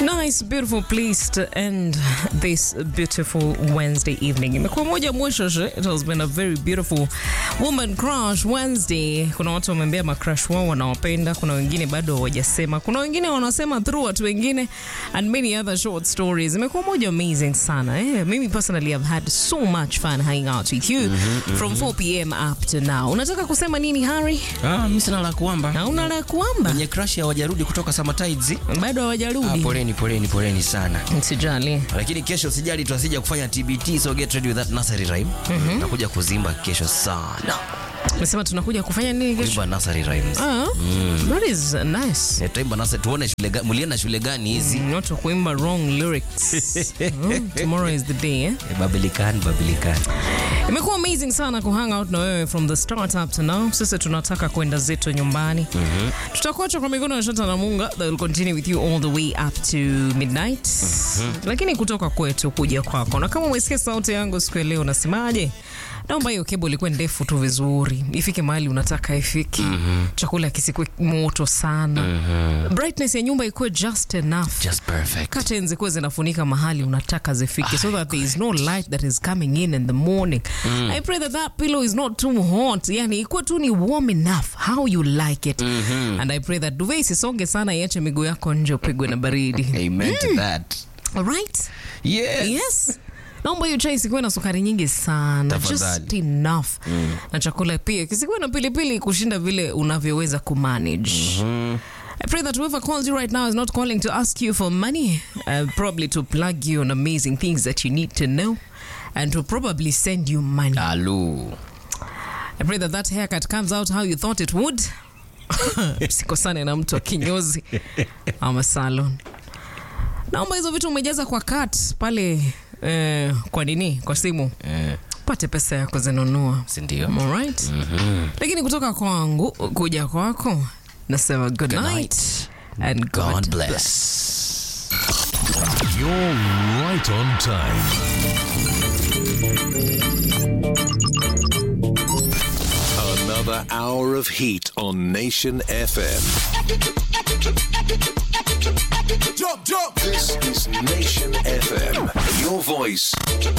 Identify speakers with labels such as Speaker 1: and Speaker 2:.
Speaker 1: Nice, beautiful place to end this beautiful Wednesday evening. Imekuwa moja mwisho she. It has been a very beautiful woman crush Wednesday. Kuna watu wameambia macrush wao wanawapenda, kuna wengine bado hawajasema, kuna wengine wanasema through watu wengine and many other short stories. Imekuwa moja amazing sana. Eh, mimi personally have had so much fun hanging out with you from 4 p.m. up to now. Unataka kusema nini Harry?
Speaker 2: Ah, mimi sina la kuamba.
Speaker 1: Hauna la kuamba?
Speaker 2: Wenye crush hawajarudi kutoka Summer Tides.
Speaker 1: Bado
Speaker 2: Ah,
Speaker 1: hawajarudi.
Speaker 2: poleni poleni poleni sana.
Speaker 1: Sijali.
Speaker 2: Lakini kesho sijali tuasija kufanya TBT so get ready with that nursery rhyme. Nakuja kuzimba kesho sana.
Speaker 1: Umesema tunakuja kufanya nini kesho?
Speaker 2: Kuimba nursery rhymes.
Speaker 1: Ah, that is nice.
Speaker 2: Eh, Tutaimba nursery tuone shule gani mulienda shule gani hizi?
Speaker 1: Not to kuimba wrong lyrics. Mm, tomorrow is the day. Eh?
Speaker 2: Eh, Babilikan Babilikan.
Speaker 1: Imekuwa amazing sana kuhang out na wewe from the start up to now. Sasa tunataka kwenda zetu nyumbani. Tutakuacha kwa mikono ya Shata na Munga that will continue with you all the way up to midnight. Lakini kutoka kwetu kuja kwako. Na kama umesikia sauti yangu siku ya leo unasemaje? Naomba hiyo kebo ilikuwa ndefu tu vizuri, ifike mahali unataka ifike. Chakula kisikuwe moto sana. Brightness ya nyumba ikuwe just enough
Speaker 2: Just perfect.
Speaker 1: curtains zikuwe zinafunika mahali unataka zifike so that there is no light that is coming in in the morning i pray that that pillow is not too hot yani ikuwe tu ni warm enough how you like it and i pray that duve isisonge sana iache miguu yako nje upigwe na baridi
Speaker 2: Amen to that.
Speaker 1: alright
Speaker 2: Yes.
Speaker 1: yes naomba hiyo chai isikuwe na sukari nyingi sana just
Speaker 2: Tafadhali.
Speaker 1: enough na chakula pia kisikuwe na pilipili kushinda vile unavyoweza kumanage I pray that whoever calls you right now is not calling to ask you for money, uh, probably to plug you on amazing things that you need to know and to probably send you money.
Speaker 2: Alu.
Speaker 1: I pray that that haircut comes out how you thought it would. Sikosane na mtu wa kinyozi ama salon. Naomba hizo vitu umejaza kwa kat pale eh, kwa nini kwa simu
Speaker 2: Eh,
Speaker 1: pate pesa ya kuzinunua.
Speaker 2: si ndio?
Speaker 1: Alright. Lakini kutoka kwangu kuja kwako nasema good, night,
Speaker 2: night.
Speaker 1: and God,
Speaker 2: God bless.
Speaker 3: You're right on time. Another hour of heat on Nation FM.
Speaker 4: Jump, jump.
Speaker 3: This is Nation FM. Your voice,